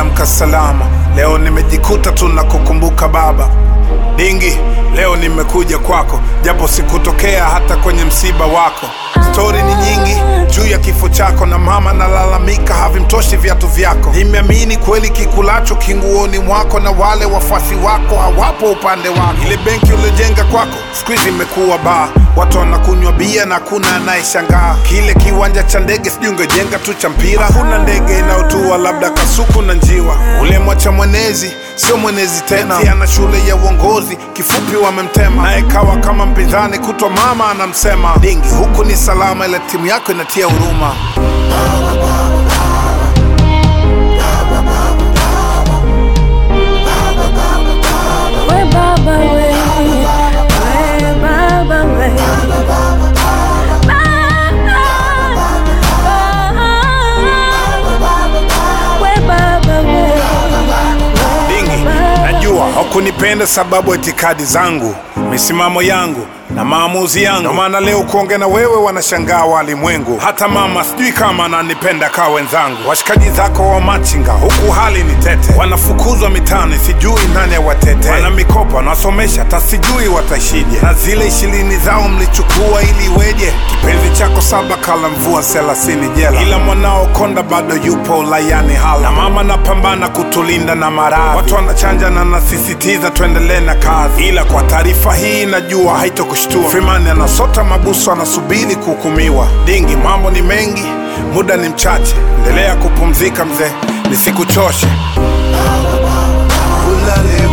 nimeamka salama leo, nimejikuta tu na kukumbuka baba. Dingi, leo nimekuja kwako, japo sikutokea hata kwenye msiba wako. Stori ni nyingi juu ya kifo chako, na mama nalalamika havimtoshi viatu vyako. Nimeamini kweli kikulacho kinguoni mwako, na wale wafuasi wako hawapo upande wako. Ile benki uliojenga kwako siku hizi imekuwa baa, watu wanakunywa bia na kuna anayeshangaa. Kile kiwanja cha ndege sijui ungejenga tu cha mpira, hakuna ndege inayotua labda kasuku na njiwa. Ule mwacha mwenezi sio mwenezi tena, si ana shule ya uongozi, kifupi wamemtema, naye kawa kama mpinzani, kutwa mama anamsema. Dingi, huku ni salama, ila timu yako inatia huruma. We baba we, we baba we. We baba we. Dingi, najua hakunipenda sababu ya itikadi zangu, misimamo yangu na maamuzi yangu. Ndio maana leo kuongea na wewe wanashangaa walimwengu. Hata mama sijui kama ananipenda kaa wenzangu. Washikaji zako wa machinga huku hali ni tete, wanafukuzwa mitaani, sijui nani awatete. Wana mikopo wanasomesha, hata sijui wataishije, na zile ishirini zao mlichukua ili iweje? Kipenzi chako saba kala mvua thelathini jela, ila mwanao Konda bado yupo ulayani hala, na mama napambana kutulinda na maradhi. Watu wanachanja na nasisitiza tuendelee na kazi, ila kwa taarifa hii najua haitokushtua. Freeman anasota mabusu, anasubiri kuhukumiwa. Dingi, mambo ni mengi, muda ni mchache, endelea kupumzika mzee, nisikuchoshe. Ulale